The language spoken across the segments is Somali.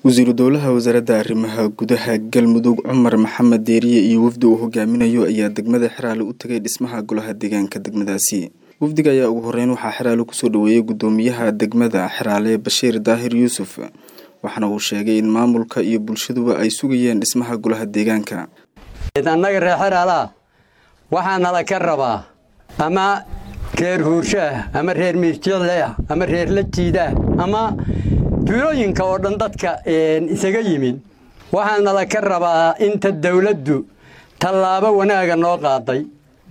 wasiiru dowlaha wasaaradda arrimaha gudaha galmudug cumar maxamed deeriye iyo wafdi uu hogaaminayo ayaa degmada xeraale u tegay dhismaha golaha deegaanka degmadaasi wafdiga ayaa ugu horeyn waxaa xeraale kusoo dhaweeyey gudoomiyaha degmada xeraale bashiir daahir yuusuf waxaana uu sheegay in maamulka iyo bulshaduba ay sugayeen dhismaha golaha deegaanka annaga reer xeraalaha waxaa nala ka rabaa ama reer huurshaah ama reer miirjicleah ama reer la jiidaah ama tuulooyinka oo dhan dadka isaga yimid waxaa nala ka rabaa inta dawladdu tallaabo wanaaga noo qaaday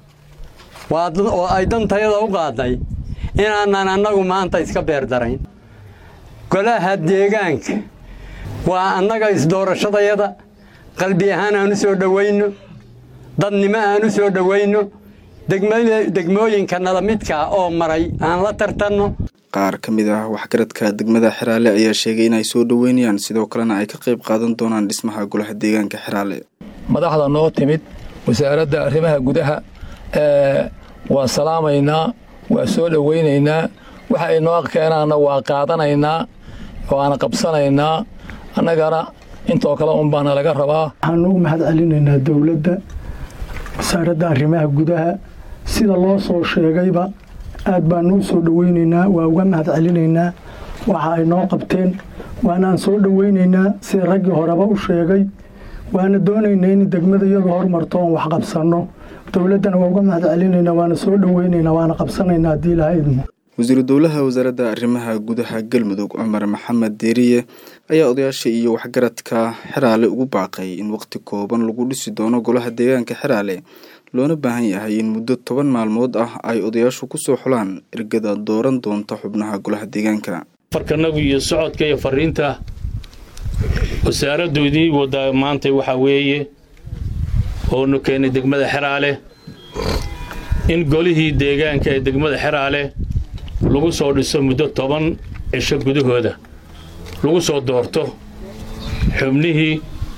oo ay dantayada u qaaday inaanan annagu maanta iska beerdarayn golaha deegaanka waa annaga isdoorashadayada qalbi ahaan aan u soo dhowayno dadnimo aan u soo dhowayno degmooyinka nala midkaa oo maray aan la tartanno qaar ka mid ah waxgaradka degmada xeraale ayaa sheegay inay soo dhoweynayaan sidoo kalena ay ka qayb qaadan doonaan dhismaha golaha deegaanka xeraale madaxda noo timid wasaaradda arrimaha gudaha waa salaamaynaa waa soo dhoweynaynaa waxa ay noo keenaanna waa qaadanaynaa waana qabsanaynaa annagana intoo kale unbaana laga rabaa waxaan ugu mahad celinaynaa dowladda wasaaradda arrimaha gudaha sida loo soo sheegayba aad baanu u soo dhoweynaynaa waa uga mahad celinaynaa waxa ay noo qabteen waanaan soo dhoweynaynaa sida raggii horeba u sheegay waana doonaynaa in degmada iyadu hormarto oon wax qabsanno dowladdana waa uga mahad celinaynaa waana soo dhoweynaynaa waana qabsanaynaa haddii ilaha idmo wasiiru dowlaha wasaaradda arrimaha gudaha galmudug cumar maxamed deeriye ayaa odayaasha iyo waxgaradka xeraale ugu baaqay in waqti kooban lagu dhisi doono golaha deegaanka xeraale loona baahan yahay in muddo toban maalmood ah ay odayaashu kusoo xulaan ergada dooran doonta xubnaha golaha deegaanka farkanagu iyo socodka iyo fariinta wasaaraddu idiin wadaa maanta waxaa weeye oonu keenay degmada xeraale in golihii deegaanka ee degmada xeraale lagu soo dhiso muddo toban cisho gudahooda lagu soo doorto xubnihii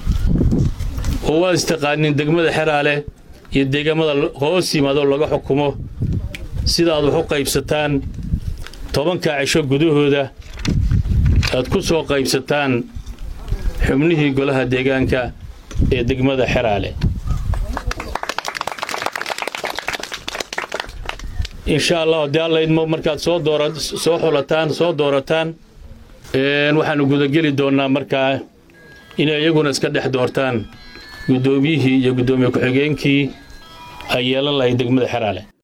oo waad istaqaanin degmada xeraale iyo deegaamada hoos yimaadoo laga xukumo sidaaad wax u qaybsataan tobankaa cisho gudahooda aad ku soo qaybsataan xubnihii golaha deegaanka ee degmada xeraale insha allah haddii alla idmo markaad soo doora soo xulataan soo doorataan waxaanu gudageli doonnaa markaa inay iyaguna iska dhex doortaan guddoomiyihii iyo guddoomiye ku-xigeenkii ay yeelan lahayd degmada xeraale